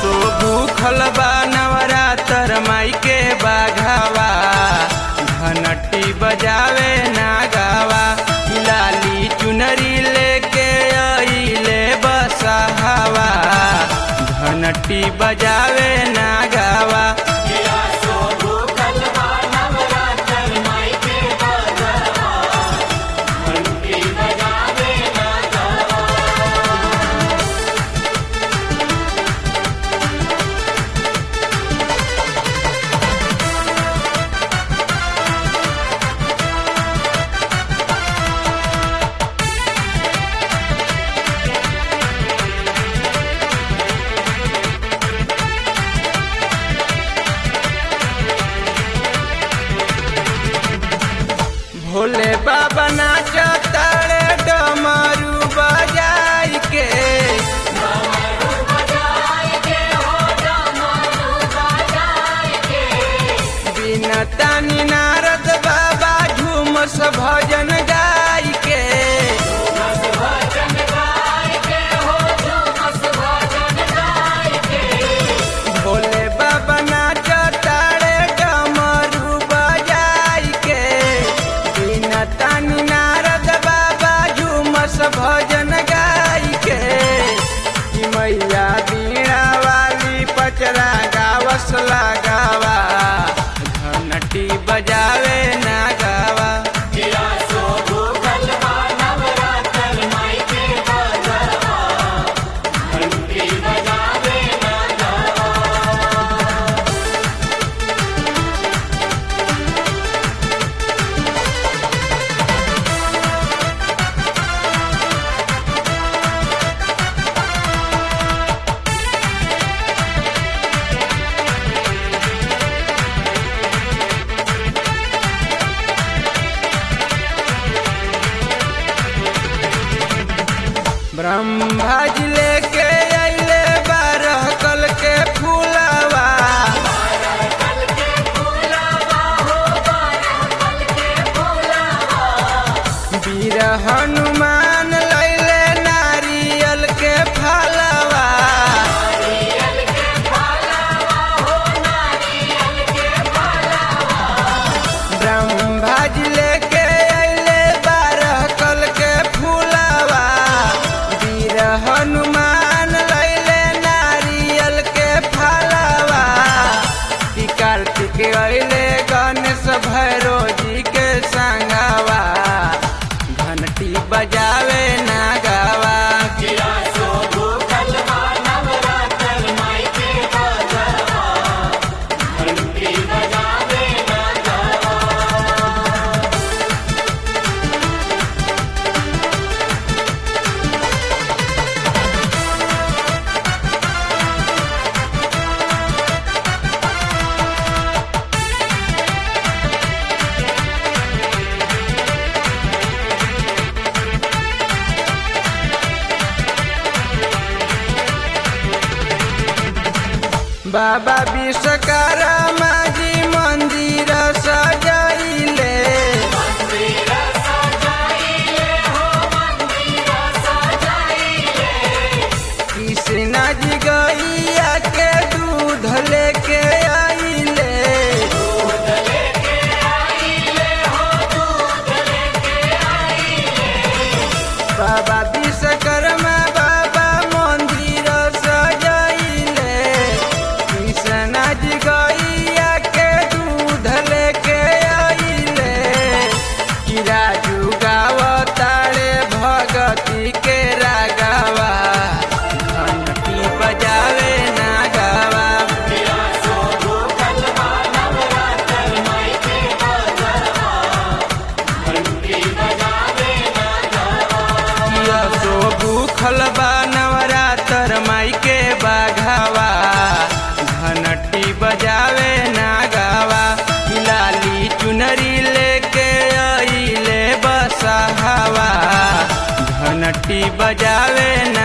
सो भूखल बा नवरात्र माई के बाघावा घनटी बजावे ना गावा लाली चुनरी लेके आइले बसहावा घनटी बजावे ना गावा भोले बाबा नाचतारे डमरू बजाई के बिना तानी नारद बाबा झूमस भजन गाई के भोले बाबा नाचतारे डमरू बजाई के बिना तानी नारद बाबा झूमस भजन गाई के कि मैया बीणा वाली पचरा गावस लगावा घनटी बजावे ना गावा ब्रह्मा जी लेके अइले बारह कल के फूलवा वीर हनुमान लैले नारियल के फलवा ब्रह्मा जी लेके अइले बारह कल के फूलवा वीर हनुमान लैले नारियल के फलवा कि कार्तिक अइले गणेश भैरो जी के संगवा घंटी बजावे ना गावा बाबा विश्वकर्मा जी मंदिर सजाइले कृष्णा जी गैया के दूध लेके आइले बाबा विश्वकर्मा बाबा मंदिर सजाइले कृष्णा जी गैया के दूध लेके आइले कि राजू गावतारे भगती के रागावा घंटी बजावे ना गावा किया सो भूखल बा नवरात्र माई के बाघावा घनटी बजावे ना गावा कि लाली चुनरी लेके आइले बसहावा घनटी बजावे ना